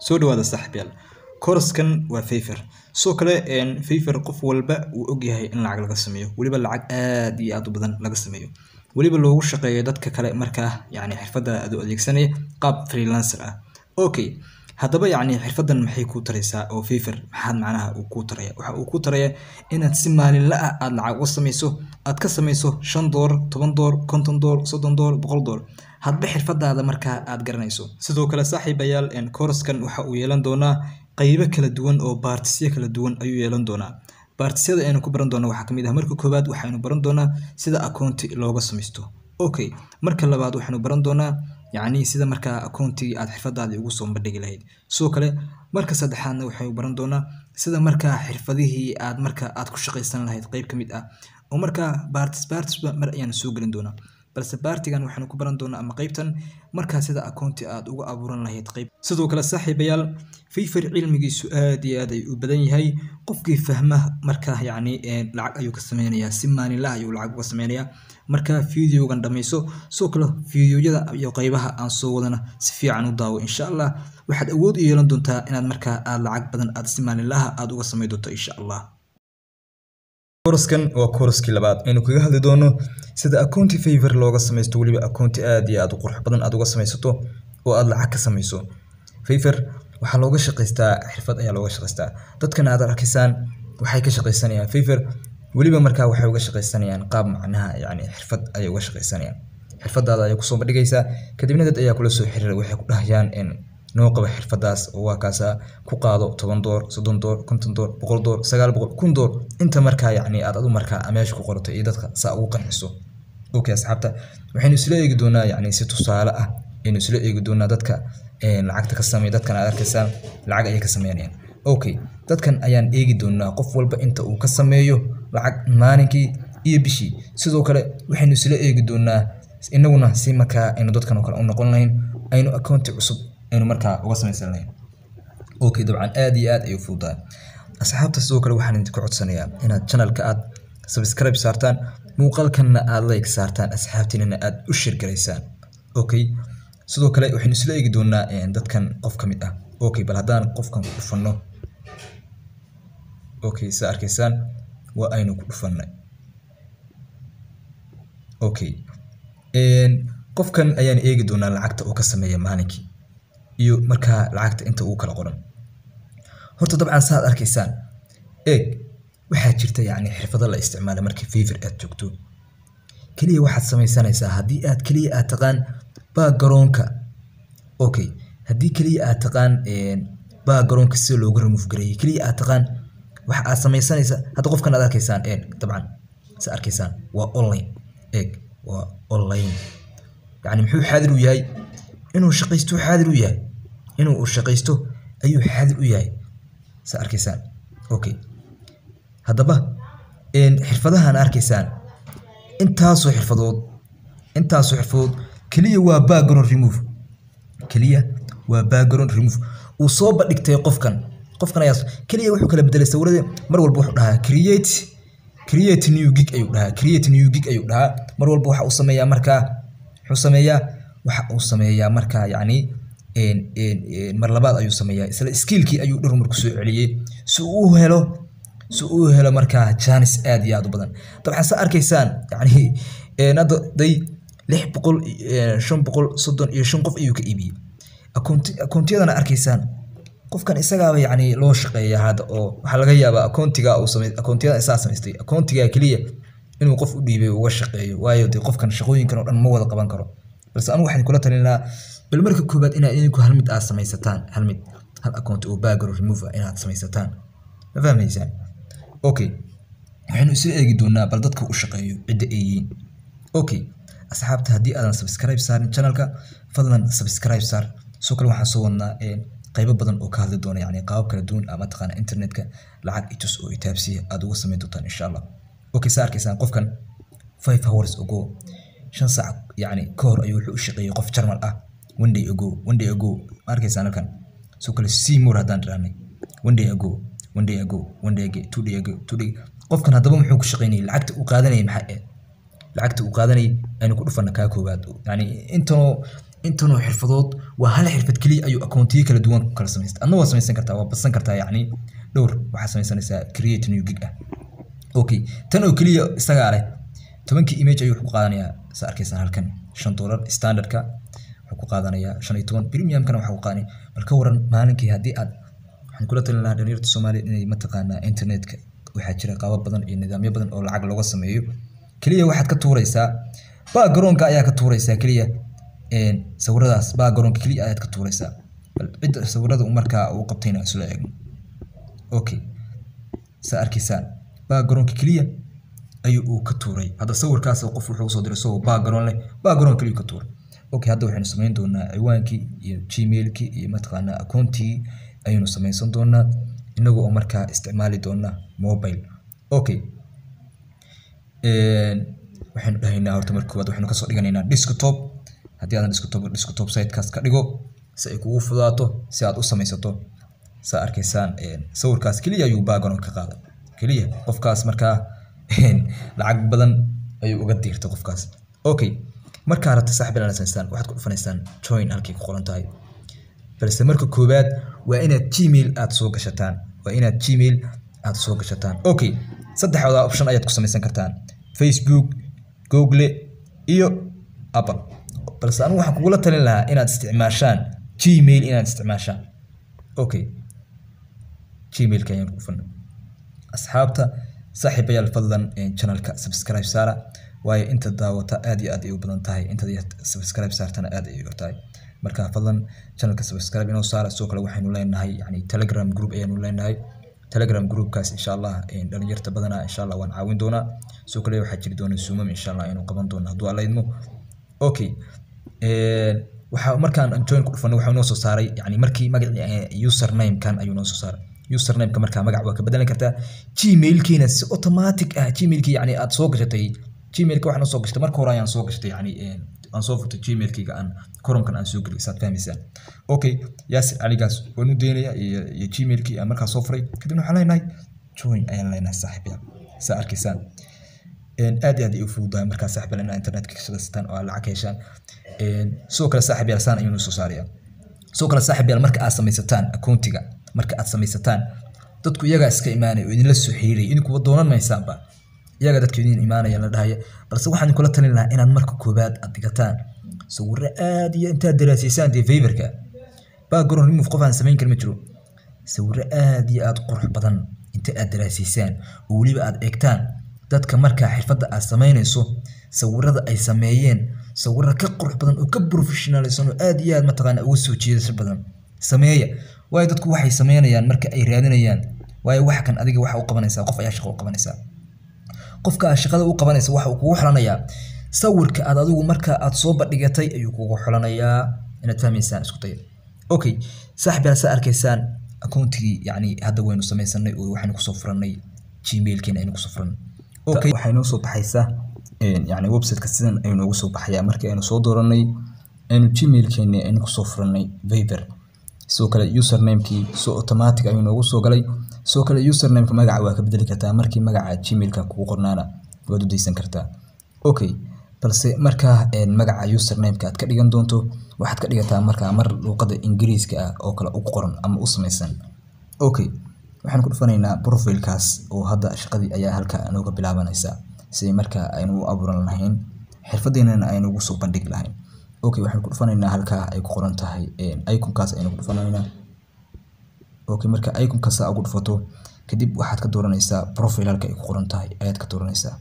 soo dhawaada saaxiibyaal kooraskan waa Fiverr sidoo kale Fiverr qof walba wuu ogyahay in lacag laga sameeyo weliba lacag aad iyo aad u badan laga sameeyo weliba loogu shaqeeyo dadka kale markaa yacni xirfadda aad u adeegsanaya qaab freelancer ah okay haddaba yacni xirfaddan maxay kuu taraysaa oo Fiverr maxaad macnaha uu kuu taraya waxa uu kuu taraya inaad si maalinle ah aad lacag u samayso aad ka samayso shan doolar toban doolar konton doolar soddon doolar boqol doolar hadba xirfadaada markaa aad garanayso sidoo kale saaxiibayaal kooraskan waxa uu yeelan doonaa qaybo kala duwan oo baartisyo kala duwan ayuu yeelan doonaa baartisyada aynu ku baran doona waxaa kamid ah marka koowaad waxaynu baran doonaa sida akoonti looga samaysto okay marka labaad waxaynu baran doonaa yacni sida markaa akoontigii aad xirfadaadii ugu soo bandhigi lahayd sidoo kale marka saddexaadna waxaynu baran doonaa sida markaa xirfadihii aad marka aad ku shaqaysan lahayd qayb ka mid ah oo markaa baartis baartisba mar ayaanu soo gelin doonaa balse baartigan waxaanu ku baran doonaa ama qaybtan markaa sida akoonti aad uga abuuran lahayd qayb sidoo kale saaxiibayaal Fiverr cilmigiisu aad iyo aad ay u badan yahay qofkii fahma markaa yacni lacag ayuu ka sameynayaa si maalinle ayuu lacag uga sameynayaa markaa fiideogan dhammayso sidoo kale fiideoyada iyo qaybaha aan soo wadana si fiican u daawo insha allah waxaad awood u yeelan doontaa inaad markaa aad lacag badan aad si maalinlaha aad uga samey doonto insha allah kooraskan waa kooraskii labaad aynu kaga hadli doono sida akoonti Fiverr looga samaysto weliba akoonti aad iyo aad u qurux badan aad uga samaysato oo aad lacag ka samayso Fiverr waxaa looga shaqaystaa xirfad ayaa looga shaqaystaa dadkan aad arkaysaan waxay ka shaqaysanayaan Fiverr weliba markaa waxay uga shaqaysanayaan qaab macnaha yacni xirfad ayay uga shaqaysanayaan xirfadaada ayay kusoo bandhigaysaa kadibna dad ayaa kula soo xiriira waxay ku dhahayaan noo qaba xirfadaas oo waa kaasaa ku qaado toban door soddon door konton door boqol door sagaal boqol kun door inta markaa yacni aad adu markaa meesha ku qorato iyo dadka saa ugu qanciso okay asxaabta waxaynu isla eegi doonaa yacni si tusaale ah aynu isla eegi doonaa dadka lacagta ka sameeya dadkan aad arkaysaan lacag ayay ka sameynayaan okay dadkan ayaan eegi doonaa qof walba inta uu ka sameeyo lacag maalinkii iyo bishii sidoo kale waxaynu isla eegi doonaa inaguna si markaa aynu dadkan oo kale u noqon lahayn aynu akoonti cusub aynu markaa uga samaysan lahayn okay dabcan aad iyo aad ayuu fududahay asxaabta sidoo kale waxaan idinka codsanayaa inaad channelka aad subscribe saartaan muuqaalkanna aad like saartaan asxaabtiinana aad u share garaysaan okay sidoo kale waxaynu isla eegi doonaa dadkan qof ka mid ah okay bal haddaan qofkan ku dhufanno okay saa arkaysaan waa aynu ku dhufannay okay qofkan ayaan eegi doonaa lacagta uu ka sameeya maalinkii iyo markaa lacagta inta uu kala qoran horta dabcan saaad arkaysaan eeg waxaa jirta yacni xirfado la isticmaala markii Fiverr aad joogto keliya waxaad samaysanaysaa haddii aad keliya aad taqaan backgroundka okay haddii keliya aad taqaan backgroundka sida loogu remove gareeyay keliya aad taqaan waxa aad samaysanaysaa hadda qofkan aad arkaysaan eeg dabcan sa arkaysaan waa online eeg waa online yacni muxuu xaadir u yahay inuu shaqaysto xaadir u yahay inuu u shaqaysto ayuu xaadir u yahay sa arkaysaan okay haddaba xirfadahan arkaysaan intaasoo xirfadood intaasoo xirfadood keliya waa background remove keliya waa background remove uu soo bandhigtay qofkan qofkan ayaa keliya wuxuu kala bedelay sawirada mar walba wuxuu dhahaa create create new gig ayuu dhahaa create new gig ayuu dhahaa mar walba waxa uu sameeyaa markaa wuxuu sameeyaa waxa uu sameeyaa markaa yacni mar labaad ayuu sameeyaa isla skillkii ayuu dhowr mar ku soo celiyey si uu helo si uu helo markaa jaanis aad iyo aad u badan dabcan sa arkaysaan yacni hadda day lix boqol shan boqol soddon iyo shan qof ayuu ka iibiyey akoonti akoontiyadana arkaysaan qofkan isagaaba yacni loo shaqeeya hadda oo waxaa laga yaabaa akoontiga uu samey akoontiyadan isaa samaystay akoontiga keliya inuu qof u dhiibay uga shaqeeyo waayo dee qofkan shaqooyinkan oo dhan ma wada qaban karo balse anigu waxaan kula talin lahaa bal marka koobaad inaad idinku hal mid aad samaysataan hal mid hal account oo background remove ah inaad samaysataan ma fahmaysaan okay waxaynu isla eegi doonaa bal dadka u shaqeeyo cidda ay yihiin okay asxaabta haddii aadan subscribe saarin channelka fadlan subscribe saar sidoo kale waxaan soo wadnaa qaybo badan oo ka hadli doona yacni qaabab kala duwan ama taqaana internetka lacag itus oo itaabsiya aad uga samayn doontaan insha allah okay saa arkaysaan qofkan five hours ago shan saac yacni ka hor ayuu wuxuu u shaqeeyey qof jarmal ah one day ago one day ago ma arkaysaan halkan sidoo kale seymour haddaan dhirahnay one day ago one day ago one day ago two day ago two day qofkan haddaba muxuu ku shaqeynayay lacagta uu qaadanayay maxay ahayd lacagta uu qaadanayay aynu ku dhufana kaa koowaad yacni intanoo intanoo xirfadood waa hal xirfad keliya ayuu akoontiyo kala duwan ku kala samaysta adna waa samaysan kartaa waa badsan kartaa yacni dhowr waxaa samaysanaysaa create new gig ah okay tan oo keliya isagaa leh tobankii image ayuu wuxuu ku qaadanayaa saa arkaysaan halkan shan dollar standardka wuxuu ku qaadanayaa shan iyo toban premiumkana waxaa ku qaadanaya bal ka waran maalinkii haddii aad waxaan kula talin lahaa dhalinyarta soomaaliya inay mataqaanaa internetka waxaa jira qaabo badan iyo nidaamyo badan oo lacag looga sameeyo keliya waxaad ka tuuraysaa backgroundka ayaa ka tuuraysaa keliya sawiradaas backgroundka keliya ayaad ka tuuraysaa bal cidda sawirada markaa uu qabtayna isla eegno okay saa arkaysaan backgroundka keliya ayuu uu ka tuuray hadda sawirkaas qof wuxuu soo diray isagoo background leh background keliya ka tuuray okay hadda waxaynu samayn doonaa ciwaankii iyo gmailkii iyo mataqaanaa akoontii ayaynu samaysan doonaa inaga oo markaa isticmaali doona mobile okay waxaynu dhahaynaa horta marka koowaad waxaynu kasoo dhiganaynaa desktop haddii aadan desktop desktop sitekaas ka dhigo si ay kugu fudaato si aad u samaysato saa arkaysaan sawirkaas keliya ayuu background ka qaaday keliya qofkaas markaa lacag badan ayuu uga diirtay qofkaas okay markaa rabta saaxib inaad samaystaan waxaad ku dhufanaysaan join halkay ku qoran tahay balse marka koowaad waa inaad gmail aad soo gashataan waa inaad gmail aad soo gashataan okay saddexda option ayaad ku samaysan kartaan facebook google iyo apple balse anigu waxaan kugula talin lahaa inaad isticmaashaan gmail inaad isticmaashaan okay gmailka ayaan ku dhufan asxaabta saaxiibayaal fadlan channelka subscribe saara waayo inta daawata aad iyo aad ay u badan tahay inta subscribe saartana aad ay u tahay marka fadlan channelka subscribe inoo saara sidoo kale waxaynu leenahay yani telegram group ayaanu leenahay telegram groupkaas insha allah dhalinyarta badanaa insha allah waan caawin doonaa sidoo kale waxaa jiri doona zoomam insha allah aynu qaban doona hadduu alla idmo okay waxaa markaan join ku dhufanay waxaa inoo soo saaray yani markii magacii username-kan ayuu noo soo saaray username-ka markaa magac waa ka bedelan kartaa gmailkiina si automatic ah gmailkii yani aad soo gashatay gmailka waxaan soo gashtay marka hore ayaan soo gashtay yani aan soo furtay gmailkayga aan koromkan aan soo geliyay saad fahmaysaan okay yaasir caligaas waan u daynaya iyo iyo gmailkii aan markaa soo furay kadibna waxaan leenahay join ayaan leenahay saaxiibyaal saa arkaysaan aad iyo aad ay u fududahay markaa saaxiibyaal inaad internetka ka shaqaysataan oo aad lacag ka heshaan sidoo kale saaxiibyaal saan ayuu noo soo saaraya sidoo kale saaxiibyaal marka aad samaysataan akoontiga marka aad samaysataan dadku iyagaa iska imaanaya oo idinla soo xiriiraya idinkuwa doonan maysaanba iyaga dadka idin imaanaya la dhahaya balse waxaan kula talin lahaa inaad marka koobaad aad dhigataan sawirro aad iyo intaad daraasaysaan dee favorka background remove qof aan samayn karin ma jiro sawirro aad iyo aad qurux badan inta aad daraasaysaan oo weliba aad eegtaan dadka markaa xirfadda aad samaynayso sawirada ay sameeyeen sawirro ka qurux badan oo ka professionaalsan oo aad iyo aad mataqaana uga soo jeedasho badan sameeya waayo dadku waxay sameynayaan marka ay raadinayaan waayo wax kan adiga waxa u qabanaysaa qof ayaa shaqo u qabanaysaa qofka aad shaqada u qabanaysa waxa uu kugu xulanayaa sawirka aad adigu marka aad soo bandhigatay ayuu kugu xulanayaa inaad fahmaysaan isku daya okay saaxib yaal saa arkaysaan akoontigii yacni hadda waynu samaysanay oo waxaynu kusoo furannay gmailkeena aynu kusoo furannay okay waxay noo soo baxaysaa yacni websiteka sidan ayuu noogu soo baxayaa markii aynu soo dooranay aynu gmailkeena aynu kusoo furannay viber sidoo kale usernamekii so automatic ayuu noogu soo galay sidoo kale usernameka magaca waa ka bedeli kartaa markii magaca gmailka kugu qornaana waad u daysan kartaa okay balse markaa magaca usernameka aad ka dhigan doonto waxaad ka dhigataa markaa mar luuqada ingiriiska ah oo kale ugu qoran ama u samaysan okay waxaan ku dhufanaynaa profilekaas oo hadda shaqadii ayaa halka nooga bilaabanaysaa si markaa aynu u abuuran lahayn xirfadeennana aynu ugu soo bandhigi lahayn okay waxaan ku dhufanaynaa halkaa ay ku qoran tahay iconkaas aynu ku dhufanaynaa okay marka iconka saa ugu dhufato kadib waxaad ka dooranaysaa profile halka ay ku qoran tahay ayaad ka dooranaysaa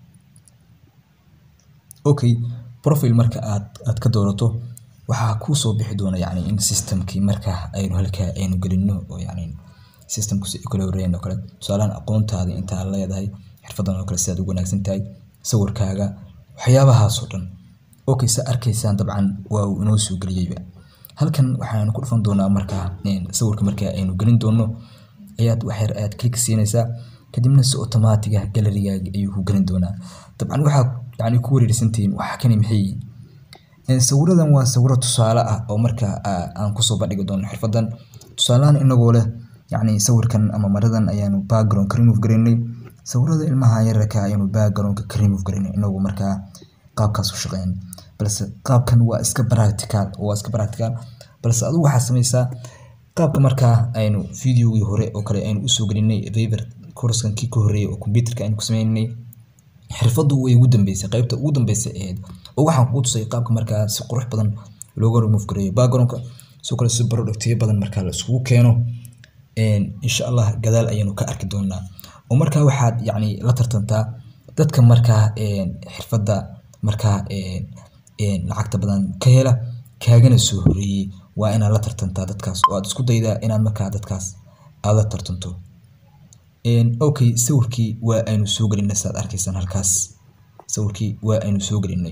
okay profile marka aad aad ka doorato waxaa kuu soo bixi doona yacni in systemkii markaa aynu halkaa aynu gelino oo yacni systemku si kala horeeyeen oo kale tusaalahan aqoontaada intaa leedahay xirfadan oo kale sidaad ugu wanaagsan tahay sawirkaaga waxyaabahaasoo dhan okay sa arkaysaan dabcan waa uu inoo soo geliyeyba halkan waxaanu ku dhufan doonaa markaa sawirka markaa aynu gelin doono ayaad waxyar aad click siinaysaa kadibna si automatic ah galarigaaga ayuu ku gelin doonaa dabcan waxaad yani ku wareersantihiin waxa kani maxay yihiin sawiradan waa sawiro tusaale ah oo markaa aan kusoo bandhigi doono xirfadan tusaalahan inagoo leh yacni sawirkan ama maradan ayaanu background ka remove garaynay sawirada ilmaha yararka ayaanu backgroundka ka remove garaynay inagu markaa qaabkaas u shaqeyn balse qaabkan waa iska practical waa iska practical balse adigu waxaa samaysaa qaabka markaa aynu videogii hore oo kale aynu usoo gelinay viber coursekan kii ka horreeyay oo computerka aynu ku sameynay xirfadu way ugu dambeysay qaybta ugu dambeysay ahayd oo waxaan kugu tusay qaabka markaa si qurux badan looga remove gareeyo backgroundka sidoo kale si productiyo badan markaa la isugu keeno insha allah gadaal ayaynu ka arki doonaa oo markaa waxaad yacni la tartantaa dadka markaa xirfadda markaa lacagta badan ka hela kaagana soo horeeyey waa inaad la tartantaa dadkaas oo aad isku daydaa inaad markaa dadkaas aad la tartanto okay sawirkii waa aynu soo gelinay saad arkaysaan halkaas sawirkii waa aynu soo gelinay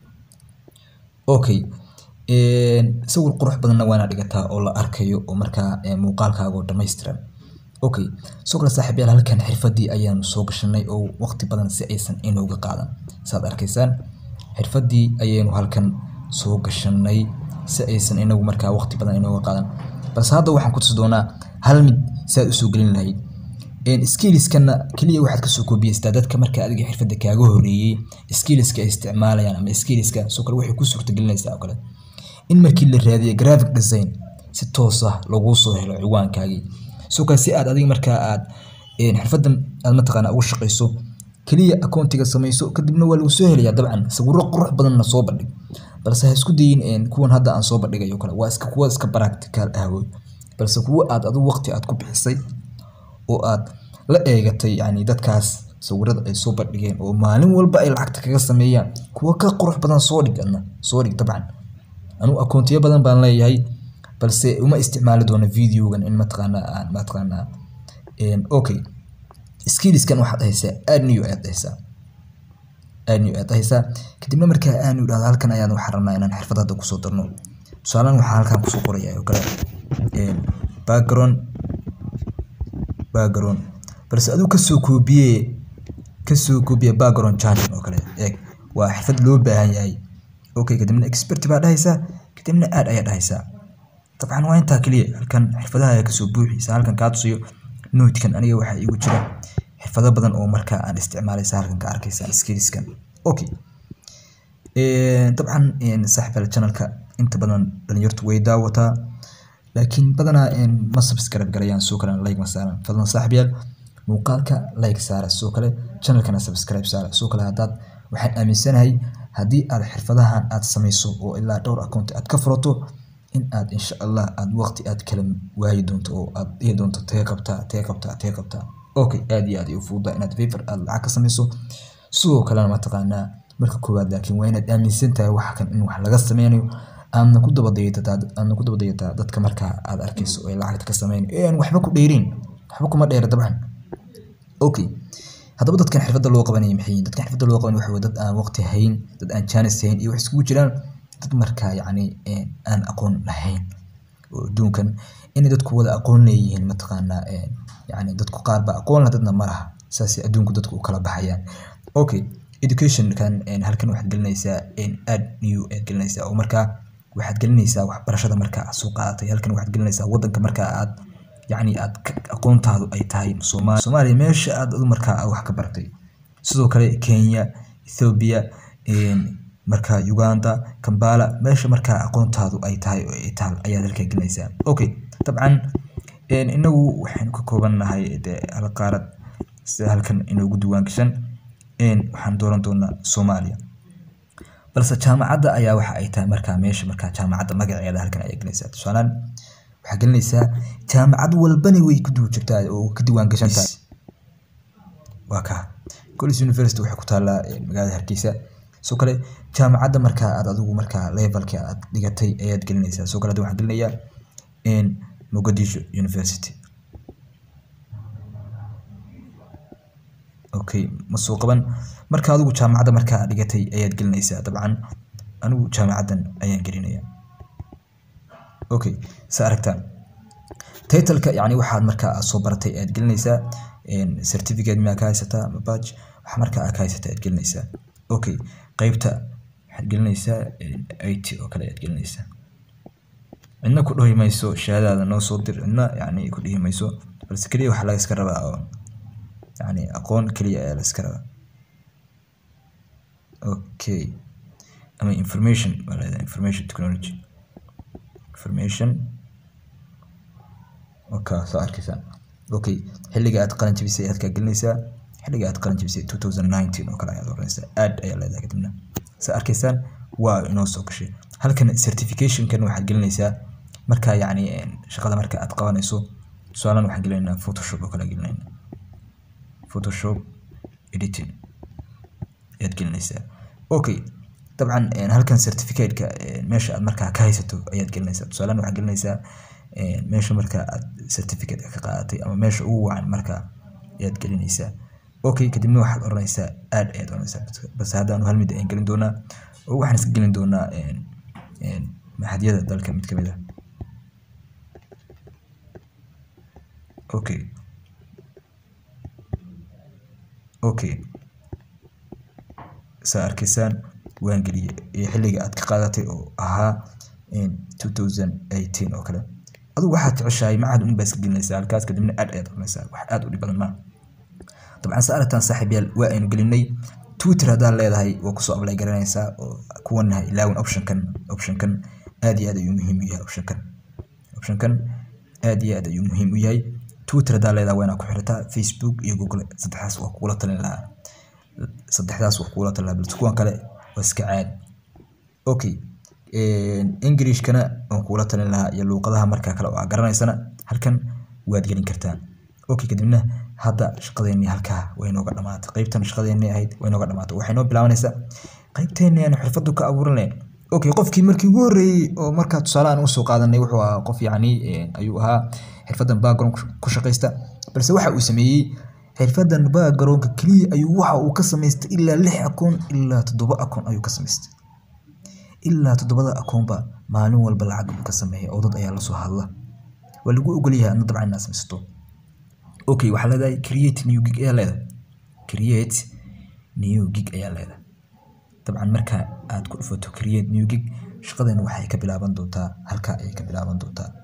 okay sawir qurux badanna waana dhigataa oo la arkayo oo markaa muuqaalkaaga oo dhammaystiran okay soo kale saaxiibyaal halkan xirfadii ayaanu soo gashanay oo waqti badan si aysan inooga qaadan saad arkaysaan xirfadii ayaynu halkan soo gashanay si aysan inagu markaa waqti badan inooga qaadan balse hadda waxaan ku tusi doonaa hal mid si aad usoo gelin lahayd skillskana keliya waxaad kasoo koobiyeystaa dadka marka adiga xirfadda kaaga horeeyey skillska ay isticmaalayaan ama skillska soo kale waxay ku suurtagelinaysaa oo kale in markii la raadiyo graphic design si toos ah laguu soo helo ciwaankaagii soo kale si aad adiga markaa aad xirfaddan aad mataqaana ugu shaqayso keliya akoontiga samayso kadibna waa lagu soo helayaa dabcan sawirro qurux badanna soo bandhig balse ha isku dayin kuwan hadda aan soo bandhigayo kale waa iska kuwa iska practical ah wey balse kuwa aad adigu waqti aad ku bixisay oo aad la eegatay yani dadkaas sawirada ay soo bandhigeen oo maalin walba ay lacagta kaga sameeyaan kuwa ka qurux badan soo dhig adna soo dhig dabcan anugu akoontiyo badan baan leeyahay balse uma isticmaali doono videogan in mataqaana aan mataqaana okay skillskan waxaad haysaa aad new aad haysaa aad new aad haysaa kadibna markaa aan idhahdo halkan ayaan waxaan rabnaa inaan xirfad hadda kusoo darno tusaalehan waxaan halkan kusoo qoraya oo kale background background balse adigu kasoo koobiye kasoo koobiye background changing oo kale eeg waa xirfad loo baahan yahay okay kadibna expert baa dhahaysaa kadibna aad ayaa dhahaysaa dabcan waa intaa keliya halkan xirfadaha ayaa kasoo buuxiysa halkan kaa tusayo notekan aniga waxaa iigu jira xirfado badan oo markaa aan isticmaalaysa halkan ka arkaysa skillskan okay dabcan saaxiibyaal channelka inta badan dhalinyartu way daawataa laakiin badanaa ma subscribe garayaan soo kale like ma saaran fadlan saaxiibyaal muuqaalka like saara soo kale channelkana subscribe saara soo kale haddaad waxaan aaminsanahay haddii aad xirfadahan aad samayso oo ilaa dhowr account aad ka furato in aad insha allah aad waqti aad kala waayi doonto oo aad dhihi doonto tee qabtaa tee qabtaa tee qabtaa okay aad iyo aad ay u fududaa inaad favor aad lacag ka samayso sidoo kalena mataqaanaa marka koowaad laakiin waa inaad aaminsan tahay waxa kan in wax laga sameynayo aadna ku dabadayataa aadna ku dabadayataa dadka markaa aad arkayso oo ay lacagta ka sameynayo ee aan waxba ku dheerin waxba kuma dheera dabcan okay haddaba dadkan xirfadda loo qabanaya maxay yihiin dadkan xirfadda loo qabanaya waxa weye dad aan waqti hayn dad aan jaanis hayn iyo wax iskugu jiraan dad markaa yacni aan aqoon lahayn oo adduunkan inay dadku wada aqoon leeyihiin mataqaanaa yacni dadku qaar baa aqoon leh dadna ma laha saasay adduunku dadku u kala baxayaan okay educationkan halkan waxaad gelinaysaa aad new aad gelinaysaa oo markaa waxaad gelinaysaa waxbarashada markaa aad soo qaadatay halkan waxaad gelinaysaa waddanka markaa aad yacni aad aqoontaadu ay tahay soomaaliya soomaaliya meesha aad adu markaa wax ka baratay sidoo kale kenya ethiopia markaa uganda kambala meesha markaa aqoontaadu ay tahay oo ay taal ayaad halkaa gelinaysaa okay dabcan inagu waxaynu ka koobannahay dee hal qaarad sida halkan inoogu duwaan gashan waxaan dooran doonaa soomaaliya balse jaamacadda ayaa waxa ay tahay markaa meesha markaa jaamacadda magaceeda halkan ayaa gelinaysaa tusaalaan waxaa gelinaysaa jaamacad walbana way ku duwi jirtaa oo ka diiwaan gashan tahay waa kaa college university waxay ku taallaa magaalada hargeysa soo kale jaamacadda markaa aad adigu markaa levelka aad dhigatay ayaad gelinaysaa soo kale hadda waxaan gelinayaa mogadisho university okay ma soo qaban marka adigu jaamacadda markaa dhigatay ayaad gelinaysaa dabcan anigu jaamacaddan ayaan gelinaya okay sa aragtaan titleka yani waxaad markaa aad soo baratay ayaad gelinaysaa certificate miyaa ka haysataa ama badge waxa markaa aad ka haysataa ayaad gelinaysaa okay qeybta waxaad gelinaysaa it oo kale ayaad gelinaysaa cidna ku dhihi mayso shahaadadaada noo soo dir cidna yani ku dhihi mayso balse keliya waxaa laga iska rabaa oo يعني أقون كلية الاسكرا أوكي أما information ولا information technology information okay soo arkaysaan okay xilliga aad qalin jabisay ayaad kaa gelinaysaa xilliga aad qalin jabisay 2019 oo kale ayaad oranaysaa aad ayaa leedahay kadibna saa arkaysaan waa inoo soo gashay halkan certificationkan waxaad gelinaysaa markaa yacni shaqada marka aad qabanayso tusaalen waxaan gelinaynaa photoshop oo kale gelinaynaa photoshop editing ayaad gelinaysaa okay dabcan halkan certificateka meesha aad markaa ka haysato ayaad gelinaysaa tusaalen waxaad gelinaysaa meesha markaa aad certificate ka qaadatay ama meesha ugu wacan markaa ayaad gelinaysaa okay kadibna waxaad oranaysaa aad ayaad oranaysaa base haddaanu hal mid ayaan gelin doonaa oo waxaan iska gelin doonaa maxadyada dalka mid kamid ah okay okay saa arkaysaan waan geliyey iyo xilliga aad ka qaadatay oo ahaa 2018 oo kale adigu waxaad jeceshahay macad un baa iska gelinaysaa halkaas kadibna aad ayaad oranaysaa wax aad u dhib badan maaha dabcan sa aragtaan saaxiibyaal waa aynu gelinay twitter haddaad leedahay waa kusoo ablay garanaysaa oo kuwanaha ilaawin optionkan optionkan aad iyo aad ayuu muhiim u yahay optionkan optionkan aad iyo aad ayuu muhiim u yahay twitter haddaad leedahay waa inaad ku xirataa facebook iyo google saddexdaas waa kugula talin lahaa saddexdaas waa kugula talin lahaa balse kuwan kale waa iska caadi okay englishkana waan kugula talin lahaa iyo luuqadaha markaa kale oo aad garanaysana halkan waad gelin kartaa okay kadibna hadda shaqadeennii halkaa way nooga dhamaatay qaybtan shaqadeennii ahayd way nooga dhamaatay waxay noo bilaabanaysaa qaybteennii aan xirfadu ka abuuranay okay qofkii markii ugu horreeyey oo markaa tusaale aan usoo qaadanay wuxuu ahaa qof yacni ayuu ahaa xirfadan background ku shaqaysta balse waxa uu sameeyey xirfadan backgroundka keliya ayuu waxa uu ka samaystay ilaa lix akoon ilaa toddoba akoon ayuu ka samaystay ilaa toddobada akoonba maalin walba lacag uu ka sameeyay oo dad ayaa lasoo hadla waa lagu ogolyahay adna dabcan inaad samaysato okay waxaa leedahay create new gig ayaa leedahay create new gig ayaa leedahay dabcan marka aad ku dhufato create new gig shaqadan waxay ka bilaaban doontaa halkaa ayay ka bilaaban doontaa